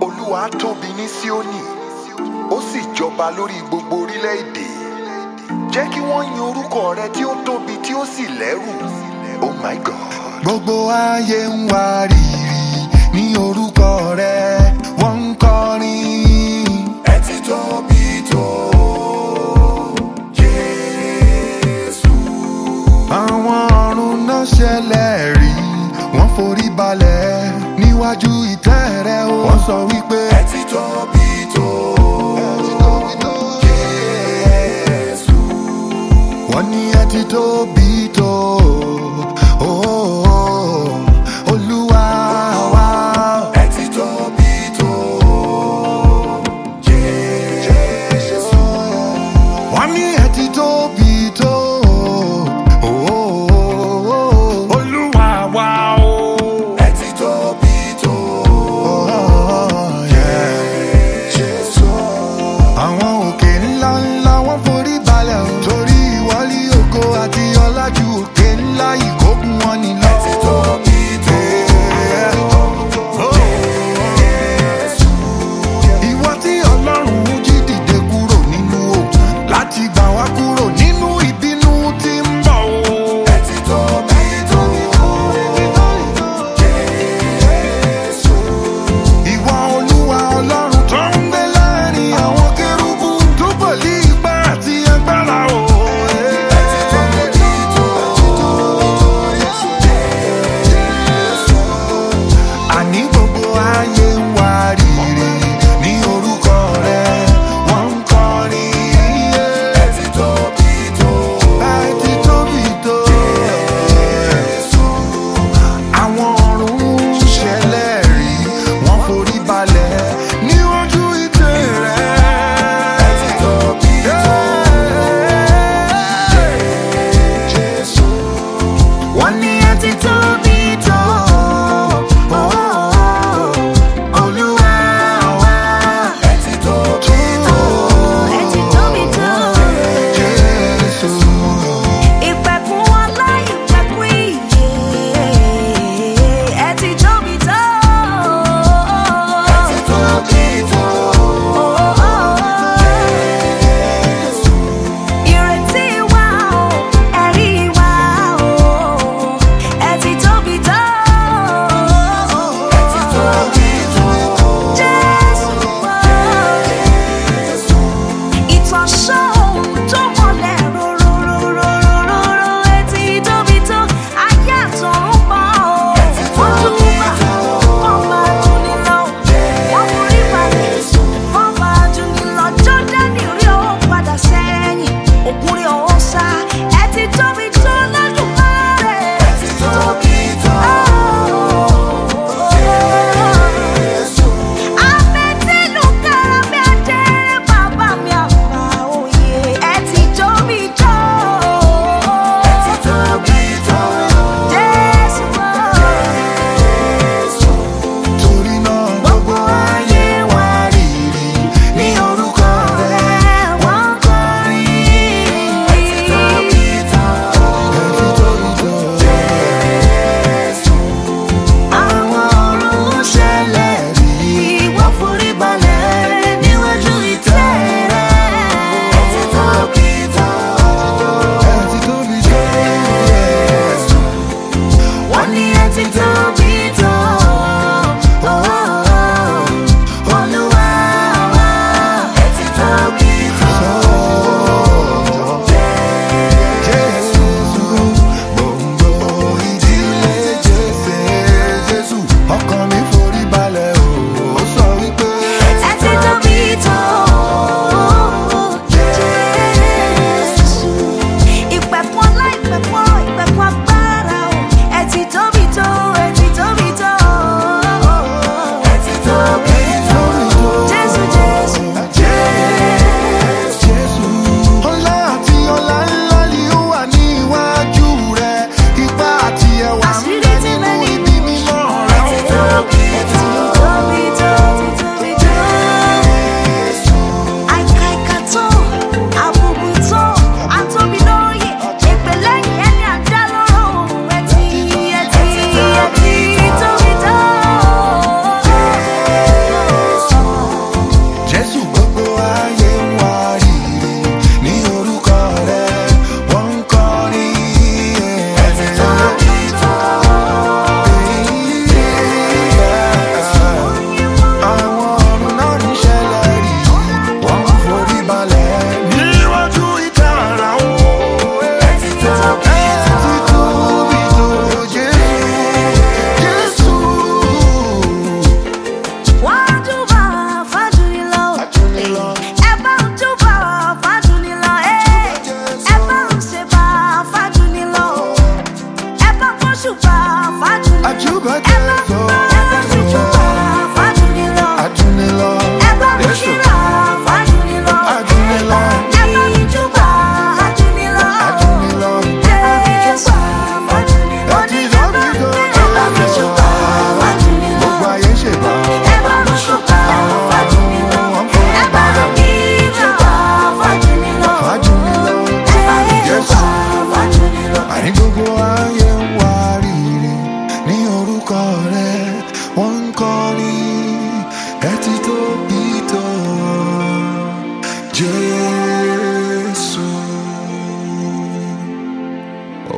olúwa tóbi ní síónì ó sì jọba lórí gbogbo orílẹ̀-èdè jẹ́ kí wọ́n yin orúkọ rẹ tí ó tóbi tí ó sì lẹ́rù oh my god. gbogbo ayé ń wárìrì ní orúkọ rẹ wọ́n ń kọrin. ẹ ti tóbi tó jésù. àwọn ọ̀run náà ṣẹlẹ̀ rí wọ́n forí balẹ̀ níwájú ìtẹ́ rẹ o. wọ́n sọ wípé ẹ ti tóbi tó jésù. wọ́n ní ẹ ti tóbi tó. Oh, Olúwa wa. ẹ ti tóbi tó jésù. wọ́n ní ẹ ti tóbi tó. Oh, Olúwa wa o. ẹ ti tóbi tó Oh, yeah. jésù. àwọn òkè ńlá ńlá wọn forí balẹ̀ o. torí ìwọlí ògo àti ọlá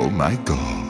Oh my God.